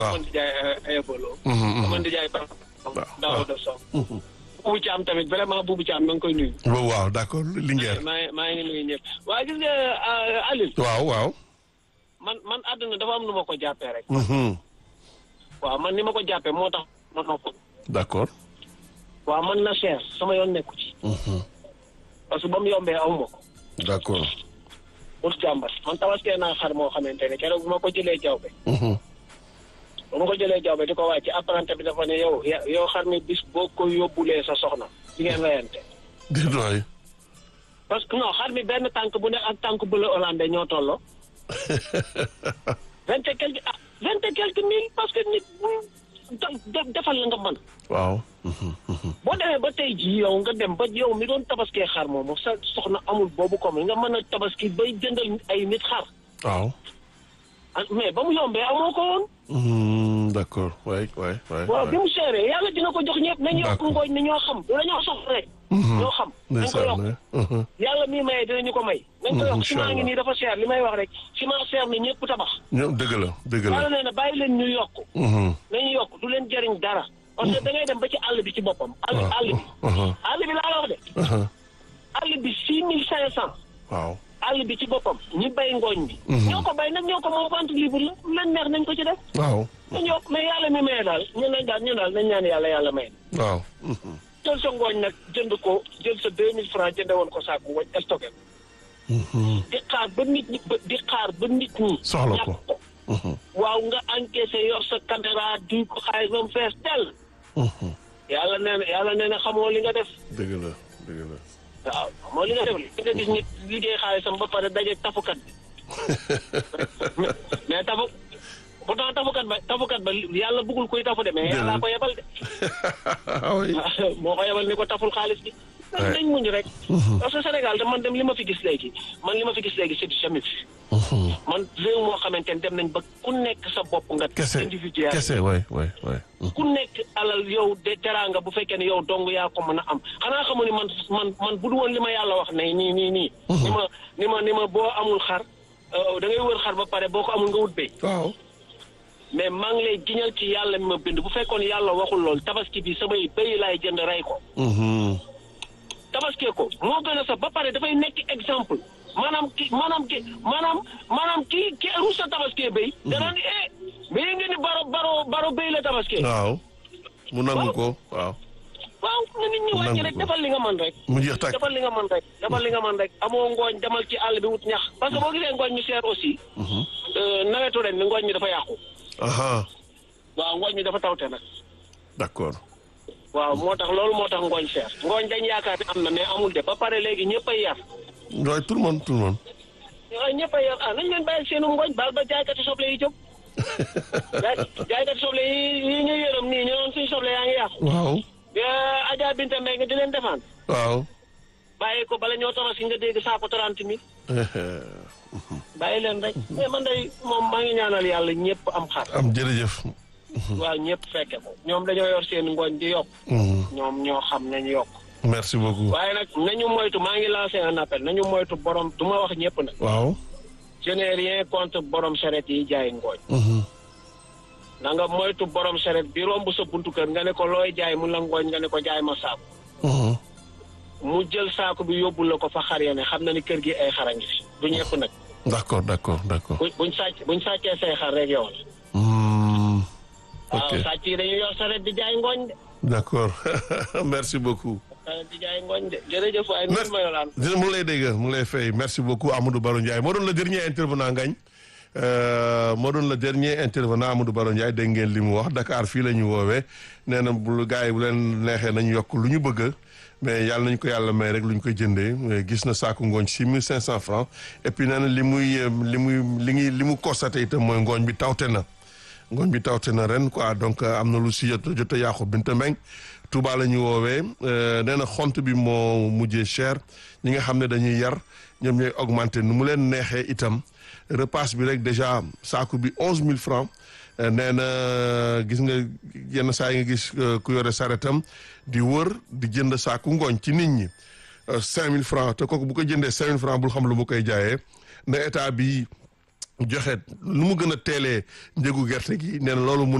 waaw man di jaay ayabolo Mhm, mhm. man di jaay ba waaw daaw de so buubu caam tamit vraiment buubu caam ma ngi koy nuyu waaw waaw d'accord Linguère maa ngi maa ngi nuyu ñëpp waaye gis nga ah, Alioune waaw waaw man man àdduna dafa am nu ma ko jàppee rek Mhm, waaw man ni ma ko jàppee moo tax ma nopp d'accord waaw man na cher sama yoon nekku ci Mhm, parce que ba mu yombee aw ma ko d'accord pour jàmbat man tabaskee naa xar moo xamante ne keroog bu ma ko jëlee jawbe Mhm, bu ma ko jëlee jawbe di ko wàcc apprenti bi dafa ne yow ya- yow xar mi bis boo ko yóbbulee sa soxna di ngeen reyante déet waay parce que non xar mi benn tànk bu ne ak tànk bu la hollandais ñoo tolloo vingt et quelque ah vingt et quelque mille parce que nit bu de- defal la nga mën waaw Mhm, mhm. boo demee ba tey jii yow nga dem ba yow mi doon tabaskee xar moomu sa soxna amul boobu comme nga mën a tabaski bay jëndal ay nit xar waaw ah, mais ba mu yombee amoo ko woon Mhm, d'accord waay waay waay waaw bi mu seeree yàlla dina ko jox ñëpp nañ yokk D'accord. ngooñ ni ñoo xam du dañoo soxla rek ñoo xam nañ ko yokk ndeysaan mhm. yàlla mii maye dinañu ko may nañ ko Mm, yokk incha ciment ngi Allah. nii dafa seer li may wax rek ciment seer na ñëpp tabax ñoom dëgg la dëgg la yàlla nee na bàyyi leen ñu yokk Mhm, nañu yokk du leen jëriñ dara parce que da ngay dem ba ci àll bi ci boppam àll waaw àll bi Mhm, àll bi laa la wax de mhm. àll bi six mille cinq cent waaw àll bi ci boppam ñi bay ngooñ bi Mhm. ñoo ko bay nag ñoo ko moom vente libre la lu leen neex nañ ko ci def waaw nañ yokk mais yàlla mi maye daal ñu nañ daal ñu daal nañ ñaan yàlla yàlla may waaw Mhm, jël sa ngooñ nag jënd ko jël sa deux mille francs jënde woon ko saaku wañ stocké ko mhm. di xaar ba nit ñi ba di xaar ba nit ñi Soxla ko. ñàkk ko Mhm, waaw nga encaissé yor sa caméra di ko xaalis ba mu fees tel mhm. yàlla nee na yàlla nee na xamoo li nga def dëgg la dëgg la waaw xamoo li nga def li nga gis nit liggéey xaalisam ba pare daje tafukat bi mais mais tafu pourtant tafukat ba tafukat ba yàlla bëggul kuy tafu de mais yàllaa ko yebal de ah oui moo ko yebal ni ko taful xaalis bi Ouais. dañ muñ rek parce que Sénégal de man dem li ma fi gis léegi man li ma fi gis léegi c'est du jamais vu Mhm. man réew moo xamante ne dem nañ ba ku nekk sa bopp nga kese individuel kese waay waay waay Mhm. ku nekk alal yow de teraanga bu fekkee ne yow dong yaa ko mën a am xanaa xamu ni man man man bu du woon li ma yàlla wax ne nii nii nii ni ma ni ma ni ma boo amul xar euh, da ngay wër xar ba pare boo ko amul nga wut béy waaw mais maa ngi lay giñal ci yàlla mi ma bind bu fekkoon yàlla waxul lool tabaski bi samay béy laay jënd rey ko Mhm. tabaskee ko moo gën a sax ba pare dafay nekk exemple maanaam ki maanaam ki maanaam maanaam ki ki rus sa tabaskee béy danaan eh mais nga ni baro baro baro béy la tabaskee waaw mu nangu ko waaw waaw na nit ñi wàcc Nangu rek ko. defal li nga mën rek mu jeex tàkk defal li nga mën rek defal li nga mën rek amoo ngooñ demal ci àll bi wut ñax parce que boo gisee ngooñ mi seer aussi Mhm. euh, nawetu ren mi ngooñ mi dafa yàqu aha waaw ngooñ mi dafa tawte nag d'accord waaw moo tax loolu moo tax ngooñ seer ngooñ dañ yaakaar ne am na mais amul de ba pare léegi ñëpp ay yar waaye tout le monde tout le monde waaw ñëpp ay yar ah nañ leen bàyyi seenu ngooñ baal ba jaaykati soble yi jóg jaay jaaykati soble yi yi ñu yërëm nii ñu noon suñu soble yaa ngi yàqu waaw Euh, Adja Binta Mbengue nga di leen defaan waaw bàyyi ko bala ñoo tabaski nga dégg saako trente mille bàyyi leen rek mais man day moom maa ngi ñaanal yàlla ñëpp am xar am jërëjëf waaw ñëpp fekke ko ñoom dañoo yor seen ngooñ di yokk Mhm. ñoom ñoo xam nañu yokk merci beaucoup waaye nag nañu moytu maa ngi lancé un appel nañu moytu borom du ma wax ñëpp nag waaw je n'ai rien contre borom saret yi jaay ngooñ Mhm. na nga moytu borom saret bi romb sa buntu kër nga ne ko looy jaay mu la ngooñ nga ne ko jaay ma saaku Mhm. mu jël saaku bi yóbbu la ko fa xar ya ne xam na ni kër gi ay xara ngi fi du ñëpp nag d'accord d'accord d'accord bu buñ sàcc buñ sàccee say xar rek yow la Mhm. waaw ok sàcc yi dañuy yor saret di jaay ngooñ de d'accord merci beaucoup saret di jaay ngooñ de jërëjëf waaye Merci. nit ma yolaan dina mu ngi lay dégg mu ngi lay fay merci beaucoup Amadou Baro Ndiaye moo doon le dernier intervenant ngañ Euh, moo doon le dernier intervenant Amadou Baro Ndiaye dégg ngeen li mu wax Dakar fii la ñu woowee nee na bu gars yi bu leen neexee nañu yokk lu ñu bëgg mais yàlla nañu ko yàlla may rek lu ñu koy jëndee mais gis na saako ngooñ six mille cinq cent francs et puis nee na li muy euh, li muy li ngi li mu constaté itam mooy ngooñ bi tawte na ngooñ bi tawte na ren quoi donc euh, am na lu si jot jot a yàqu Binta Mbeng Touba la ñu woowee euh, nee na xont bi moo mujjee cher ñi nga xam ne dañuy yar ñoom ñooy augmenté nu mu leen neexee itam repas bi rek déjà saaku bi onze mille francs Euh, nee na gis nga yenn saa yi nga gis euh, ku yore saretam di wër di jënd saaku ngooñ ci nit ñi cinq mille francs te kooku bu ko jëndee cinq mille francs bul xam lu mu koy jaayee ne état bi joxe lu mu gën a teelee njëgu gerte gi nee na loolu mun